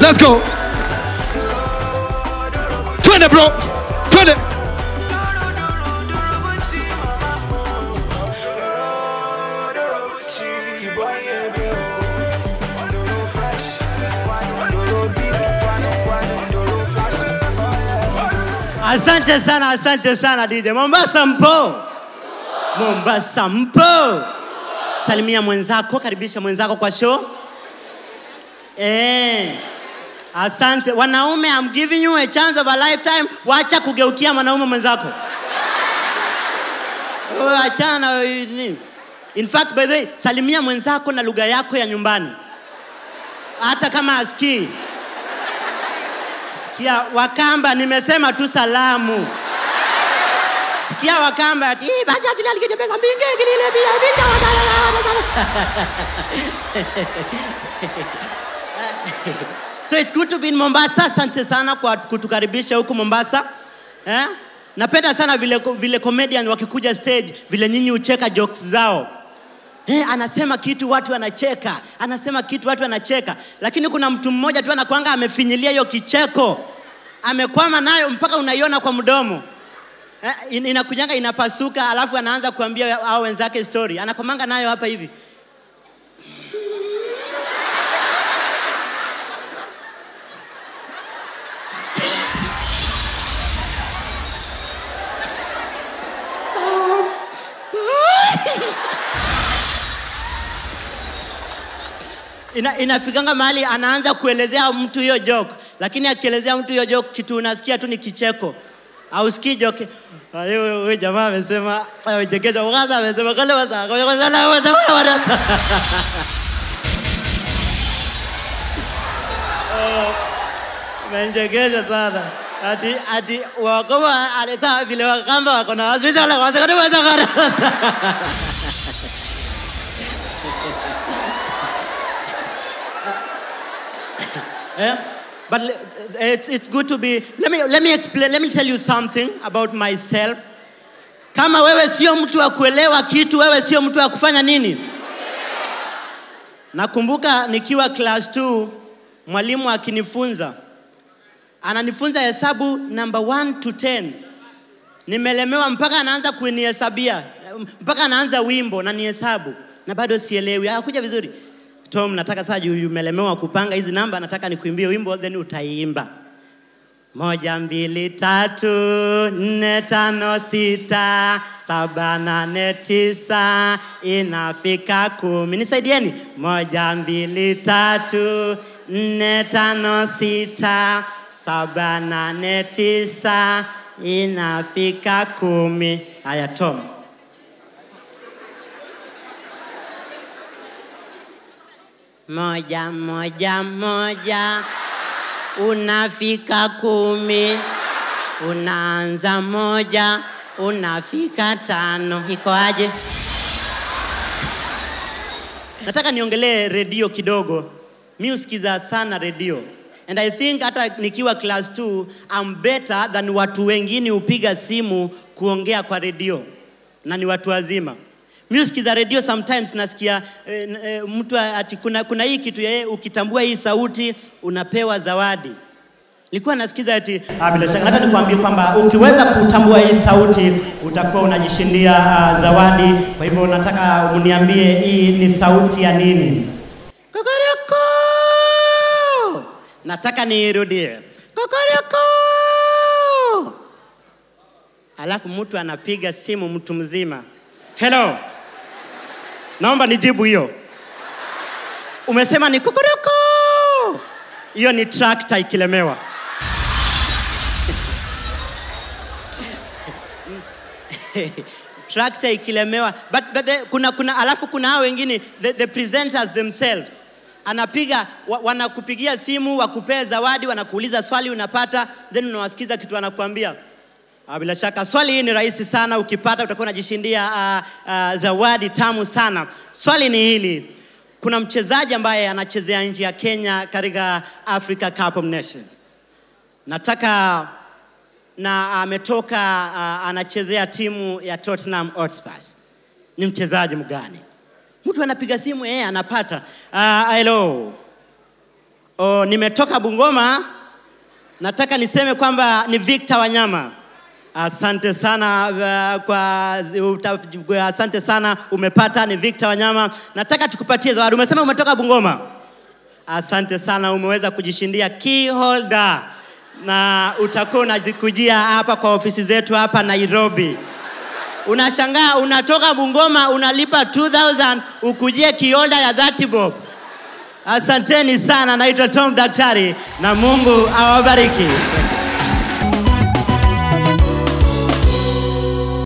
let's go twende bro twende Asante sana, asante sana DJ. Mombasa mpo? Mombasa mpo? Salimia mwenzako, karibisha mwenzako kwa show. Eh. Asante. Wanaume, I'm giving you a chance of a lifetime. Wacha kugeukia mwanaume mwenzako. Oh, achana na nini? In fact, by the way, salimia mwenzako na lugha yako ya nyumbani. Hata kama asikii. Sikia Wakamba, nimesema tu salamu. Sikia Wakamba ati "Ih, bajaji lali kije pesa mbinge kilile bia bia So it's good to be in Mombasa. Asante sana kwa kutukaribisha huku Mombasa. Eh? Napenda sana vile vile comedian wakikuja stage vile nyinyi ucheka jokes zao. Eh, anasema kitu watu wanacheka, anasema kitu watu wanacheka, lakini kuna mtu mmoja tu anakwanga amefinyilia hiyo kicheko, amekwama nayo mpaka unaiona kwa mdomo eh, in- inakujanga inapasuka, alafu anaanza kuambia hao wenzake story, anakwamanga nayo hapa hivi ina, inafikanga mahali anaanza kuelezea mtu hiyo joke, lakini akielezea mtu hiyo joke, kitu unasikia tu ni kicheko, ausikii joke. Ah, Huyo huyo jamaa amesema amechekesha, kwanza amesema kale wasa kale wasa la wasa wasa wasa. Amenichekesha sana. Ati ati wakoma aleta vile wakamba wako na hospital wasa kale wasa wasa. Yeah? But le- it's, it's good to be. Let me, let me explain, let me tell you something about myself. Kama wewe sio mtu wa kuelewa kitu, wewe sio mtu wa kufanya nini? Nakumbuka nikiwa class 2 mwalimu akinifunza, ananifunza hesabu number 1 to 10. Nimelemewa mpaka anaanza kunihesabia, mpaka anaanza wimbo na nihesabu na bado sielewi. Hakuja vizuri. Tom, nataka sasa juu umelemewa kupanga hizi namba, nataka nikuimbie wimbo then utaiimba. Moja, mbili, tatu, nne, tano, sita, saba, nane, tisa, inafika kumi. Nisaidieni. Moja, mbili, tatu, nne, tano, sita, saba, nane, tisa, inafika kumi. Haya, Tom. Moja, moja, moja, unafika kumi, unaanza moja, unafika tano. Iko aje? Nataka niongelee redio kidogo. Mi husikiza sana redio and I think hata nikiwa class 2 I'm better than watu wengine hupiga simu kuongea kwa redio na ni watu wazima. Mi husikiza redio sometimes nasikia eh, eh, mtu ati kuna, kuna hii kitu ya eh, ukitambua hii sauti unapewa zawadi. Nilikuwa nasikiza ati ah, bila shaka hata nikwambie kwamba ukiweza kutambua hii sauti utakuwa unajishindia uh, zawadi. Kwa hivyo nataka uniambie hii ni sauti ya nini? Kokoroko! Nataka niirudie. Kokoroko! Alafu mtu anapiga simu, mtu mzima. Hello, naomba nijibu hiyo. Umesema ni kokoroko? Hiyo ni trakta ikilemewa. trakta ikilemewa but, but the, kuna, kuna alafu kuna hao wengine the, the presenters themselves anapiga wa, wanakupigia simu wakupea zawadi wanakuuliza swali unapata then unawasikiza kitu wanakuambia Ah, bila shaka swali hii ni rahisi sana ukipata utakuwa unajishindia uh, uh, zawadi tamu sana swali ni hili kuna mchezaji ambaye anachezea nchi ya kenya katika africa cup of nations nataka na ametoka uh, anachezea timu ya Tottenham Hotspur. Ni mchezaji mgani? Mtu anapiga simu yeye anapata. Uh, hello. oh, nimetoka Bungoma. Nataka niseme kwamba ni Victor Wanyama. Asante sana uh, kwa uta, asante sana umepata ni Victor Wanyama. Nataka tukupatie zawadi. Umesema umetoka Bungoma. Asante sana umeweza kujishindia key holder na utakuwa unajikujia hapa kwa ofisi zetu hapa Nairobi. Unashangaa unatoka Bungoma unalipa 2000 ukujie kioda ya 30 bob. Asanteni sana, naitwa Tom Daktari na Mungu awabariki.